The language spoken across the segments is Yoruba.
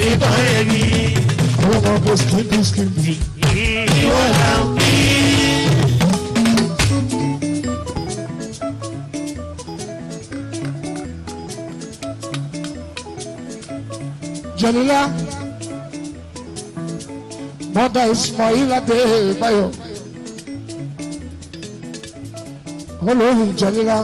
ìtàn èmi. àwọn ọmọ ọgbẹ́ skimbi skimbi. Ìwọ là ń bí. Jalila mọ́dà Ismail Adébáyọ̀ olórí Jalila.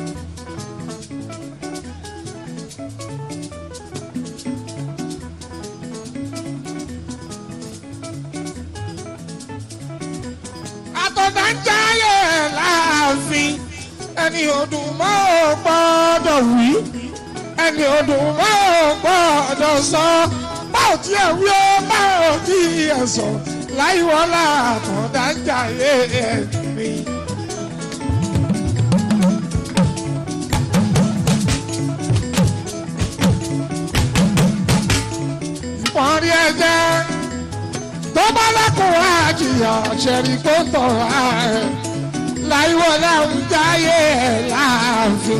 àtọ̀dá ń jáyé láàfin ẹni ọdún mọ́ ò gbọ́dọ̀ wí ẹni ọdún mọ́ ò gbọ́dọ̀ sọ báwo tí ẹ wí ó báwo tí ẹ sọ láìwọ́lá àtọ̀dá ń jáyé ẹ̀mí. wọ́n rí ẹjẹ́ tó bá lẹ́kùnrin àjìyà ṣẹ̀rí kó tọ̀ra ẹ̀ láìwọ́lá ń jáyé ẹ̀ láàfin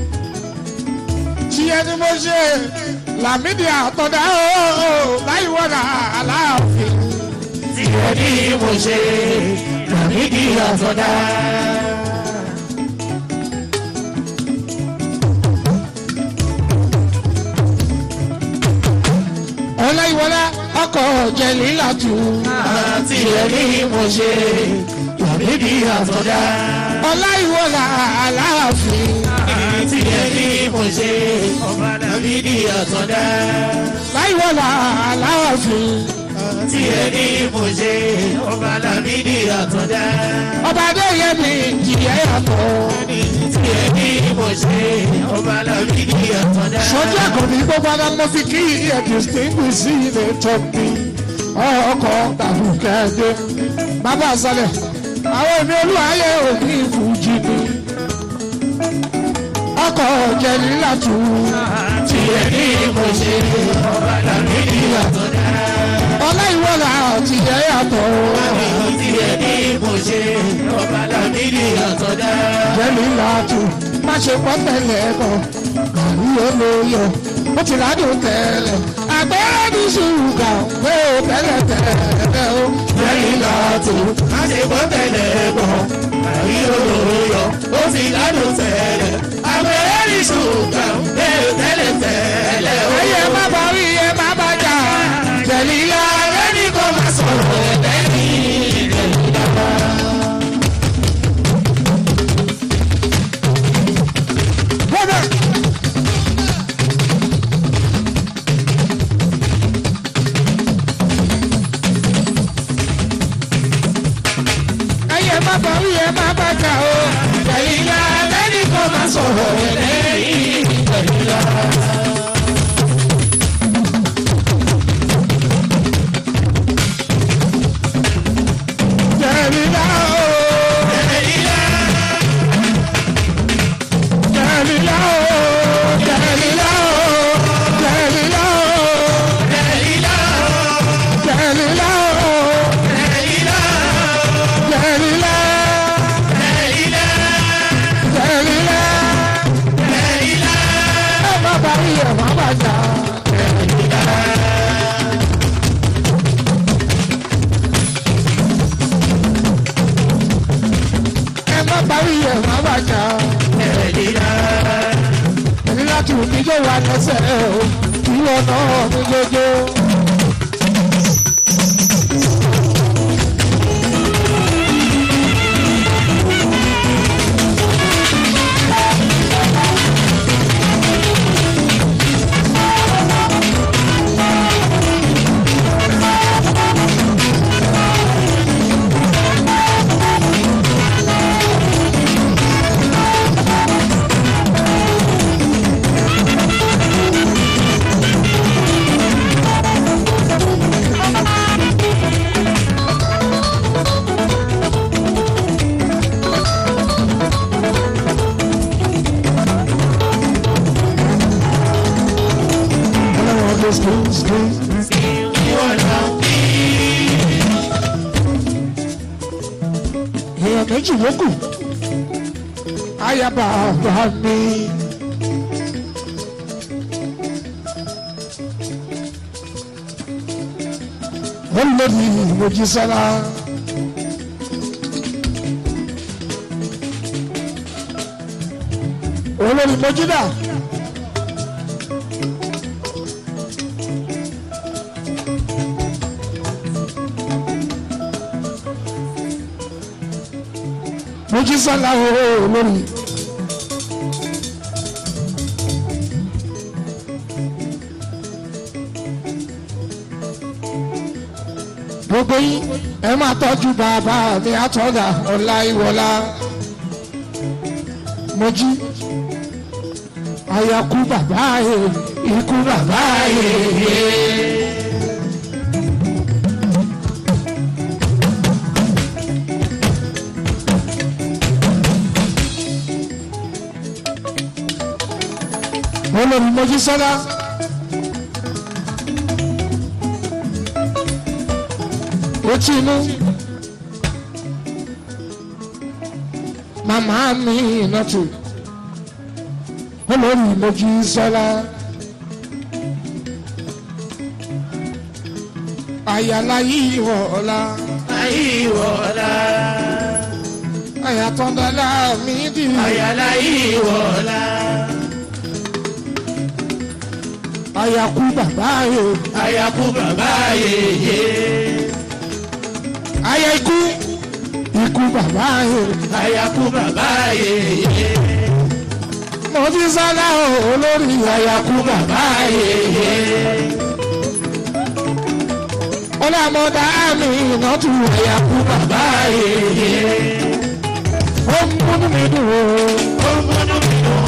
tí ẹni mo ṣe làmídìí àtọ̀dá ó láìwọ́lá aláàfin. Tí ẹ ní mo ṣe làmídìí àtọ̀dá. ọláìwọlá ọkọ̀ jẹ̀lílà tù. Tí ẹ ní mo ṣe làmídìí àtọ̀dá. ọláìwọlá aláàfin. Tí ẹ ní mo ṣe làmídìí àtọ̀dá. láìwọlá aláàfin. Tí ẹ ní mo ṣe làmídìí àtọ̀dá. ọba adéyẹmí jìyẹ yàtọ̀. Tí ẹ ní mo ṣe làmídìí àtọ̀dá. sọjú àkànní gbogbo ara mo fi kí ẹ distinguish sí ilé tọ́pì ọkọ̀ tàbùkẹ́dẹ́ bàbá àṣàlẹ̀ àwọn èmi olúwayé òní ìfújì ni ọkọ̀ jẹ̀lílà tù. Tí ẹ ní mo ṣe làmídìí àtọ̀dá. ọláìwọlá jìyẹ yàtọ̀. Tí ẹ ní mo ṣe làmídìí àtọ̀dá. jẹ́lílà tù má ṣe pọ́ tẹ̀lé ẹ̀kọ́ kàrí olóyè ó ti ládùn tẹ̀lé àgbẹ̀rẹ̀ ní ṣùgbà pé ó tẹ̀lé tẹ̀lé ó. Jẹ́rìílá tó má ṣe gbọ́ tẹ̀lé bọ̀. Àrí olóyọ̀ ó fi ládùn tẹ̀lẹ̀. Àbẹ̀rẹ̀ ní ṣùgbọ́n bẹ́ẹ̀ tẹ́lẹ̀ tẹ́lẹ̀ ó. ayé má bá rí ẹ má bá jà jẹ̀lílà Ààrẹ ní kò má sọ̀rọ̀ ẹ̀bẹ̀ ní ìjẹ̀lílá. bọ́dọ̀. ayé má bá rí ẹ má bá jà o Jẹ̀lílá ààrẹ ní kò má sọ̀rọ̀ ẹ̀bẹ̀ ní ìjẹ̀lílá. jẹ̀lílà o Jẹ̀lílá jẹ̀lílà o jẹ̀lílà o jẹ̀lílà o Jẹ̀lílá jẹ̀lílà o Jẹ̀lílá jẹ̀lílà Jẹ̀lílá jẹ̀lílá Jẹ̀lílá. ẹ má bá rí ẹ má bá jà. ẹ má bá rí ẹ má bá jà. Jẹ̀lílá. ẹni láti wù mí yóò wá lẹ́sẹ̀ o ìwọ náà mi jẹjẹ. ọlọ́wọ́ ló skin skin. èèyàn méjì ló kù ayaba bá mi. wọ́n lé ní Mojísọ́lá. olórí Mojídà. Mojísọ́lá olórí. gbogbo yín ẹ máa tọ́jú bàbá mi àtọ́gà ọ̀la ìwọ̀la Mojí àyàkú bàbá yẹ ikú bàbá yẹ. olórí Mojísọ́lá. ojú inú màmá mi ìnàtù olórí Mojísọ́lá àyàlá yìí wọ̀ọ́lá Àyíwọ̀lá, àyàtọ̀dọ́lá mi dì àyàlá ìwọ̀lá, àyàkú bàbá yẹ àyàkú bàbá yèyé, àyà ikú ikú bàbá yẹ àyàkú bàbá yèyé, Mojísọ́lá olórí àyàkú bàbá yẹ. ọlọ́mọdá mi ìnàtù àyàkú bàbá yẹ. ó ń múnú mi dùn ó. ó múnú mi dùn.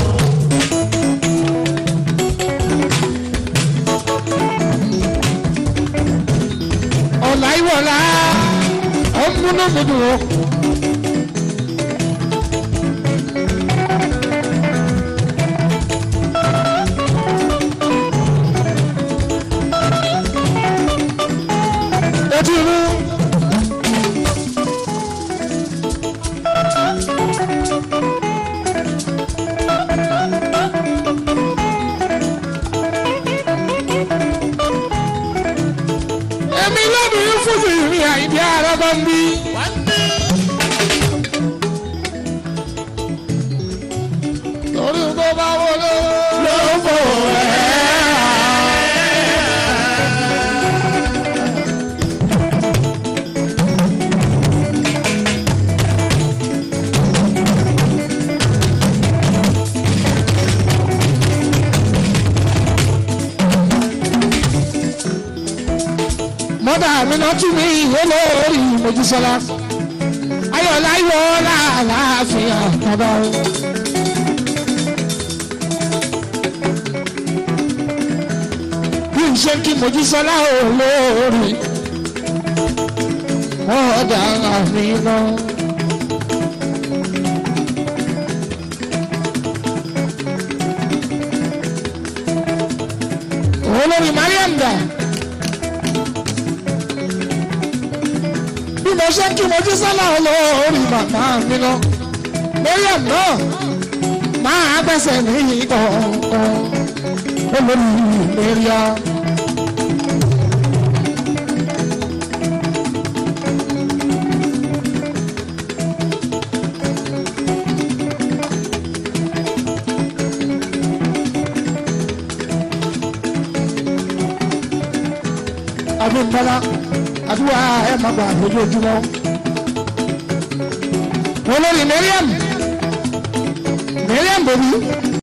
ọ̀la ìwọ̀la ó ń múnú mi dùn ó. Ojú inú. Èmi lóbìnrin fún mi ìrìn àìdí ara bá ń bí. Torí tó bá wọlé. Ló fò mọ́dà mi náà tún mi ìwé lórí Mojísọ́lá ayọ̀lá ayọ̀lá àlàáfíà bàbá o. bí n ṣe kí Mojísọ́lá ò lórí mọ́dà mi náà. olórí Mariam dà. bí mo ṣe ń kí Mojísọ́lá olórí màmá mi lọ Mariam náà máa gbẹ́sẹ̀ ní kọ̀ọ̀kan olórí Maria. Abímbọ́lá àdúrà ẹ̀ máa gbà lójoojúmọ́. olórí Mariam Mariam bòbí